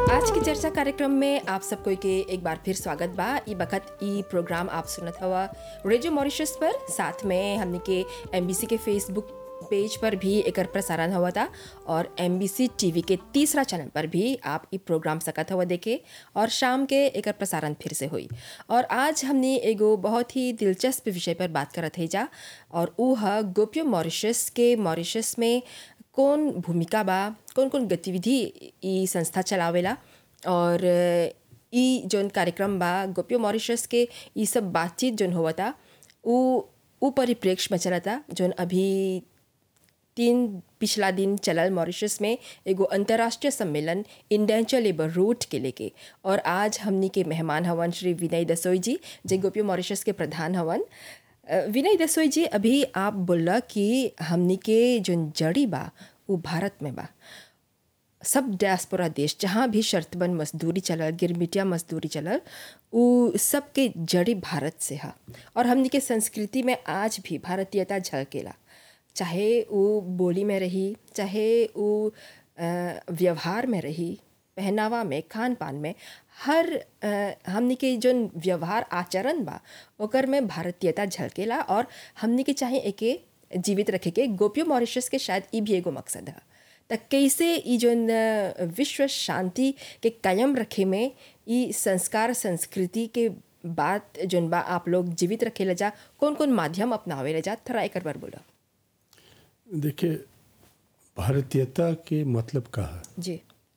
आज की चर्चा कार्यक्रम में आप सबको के एक बार फिर स्वागत बा ई बखत ई प्रोग्राम आप सुनत हवा रेडियो मॉरिशस पर साथ में हमने के एमबीसी के फेसबुक पेज पर भी एकर प्रसारण हुआ था और एमबीसी टीवी के तीसरा चैनल पर भी आप ई प्रोग्राम सकत हुआ देखे और शाम के एकर प्रसारण फिर से हुई और आज हमने एगो बहुत ही दिलचस्प विषय पर बात करत है जा और ऊ है गोपियो मॉरिशस के मॉरिशस में कौन भूमिका बा कौन कौन गतिविधि ई संस्था चलावेला और ई जौन कार्यक्रम बा गोपियो मॉरिशस के ई सब बातचीत जौन हुआ था ऊ ऊ परिप्रेक्ष्य में चला था जौन अभी तीन पिछला दिन चलल मॉरिशस में एगो अंतर्राष्ट्रीय सम्मेलन इंडेंचर लेबर रूट के लेके और आज हमनी के मेहमान हवन श्री विनय दसोई जी जे गोपियो मॉरिशस के प्रधान हवन अ, विनय दसोई जी अभी आप बोला कि हमनी के जौन जड़ी बा वो भारत में बा सब डायस्पोरा देश जहाँ भी शर्तबंद मजदूरी चलल गिरमिटिया मजदूरी चलल उ सब के जड़ी भारत से है और हमनी के संस्कृति में आज भी भारतीयता झलकेला चाहे वो बोली में रही चाहे वो अ, व्यवहार में रही पहनावा में खान पान में हर अ, हमनी के जौन व्यवहार आचरण बा ओकर में भारतीयता झलकेला और हमनी के चाहे एके जीवित रखे के गोपियो मॉरिशस के शायद ई भी एगो मकसद है त कैसे ई जौन अ, विश्व शांति के कायम रखे में ई संस्कार संस्कृति के बात जौन बा आप लोग जीवित रखेला जा कौन कौन माध्यम अपनावेला जा थोड़ा एकर बार बोला देखिए भारतीयता के मतलब का है जी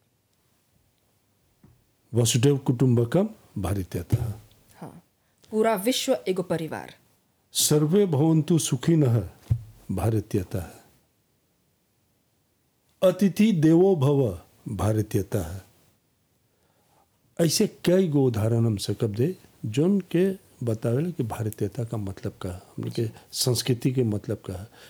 वसुदेव कुटुंबकम भारतीयता हाँ पूरा विश्व एगो परिवार सर्वे भवंतु सुखिन भारतीयता है अतिथि देवो भव भारतीयता है ऐसे कई गो उदाहरण हम सकब दे जोन के बतावेला कि भारतीयता का मतलब का है हमने के संस्कृति के मतलब का है